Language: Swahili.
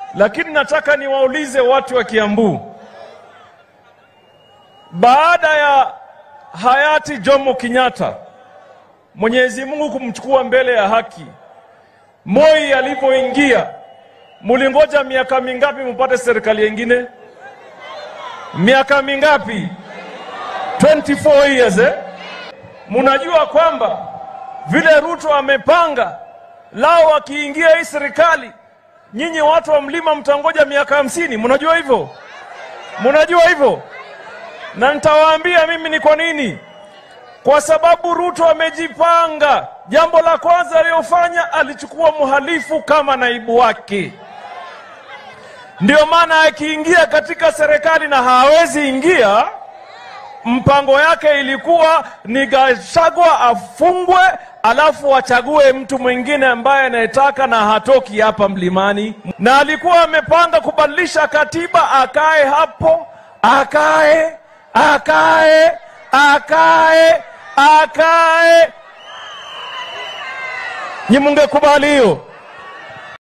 lakini nataka niwaulize watu wa Kiambu, baada ya hayati Jomo Kenyatta, Mwenyezi Mungu kumchukua mbele ya haki, Moi alipoingia, mulingoja miaka mingapi mupate serikali yengine? Miaka mingapi? 24 years eh? Munajua kwamba vile Ruto amepanga lao, akiingia hii serikali, nyinyi watu wa mlima mtangoja miaka hamsini. Munajua hivyo? Munajua hivyo? Na nitawaambia mimi ni kwa nini. Kwa sababu Ruto amejipanga. Jambo la kwanza aliyofanya, alichukua mhalifu kama naibu wake. Ndio maana akiingia katika serikali na hawezi ingia, mpango yake ilikuwa ni Gachagua afungwe, alafu wachague mtu mwingine ambaye anayetaka na hatoki hapa mlimani, na alikuwa amepanga kubadilisha katiba, akae hapo, akae akae akae akae. Nyi mungekubali hiyo?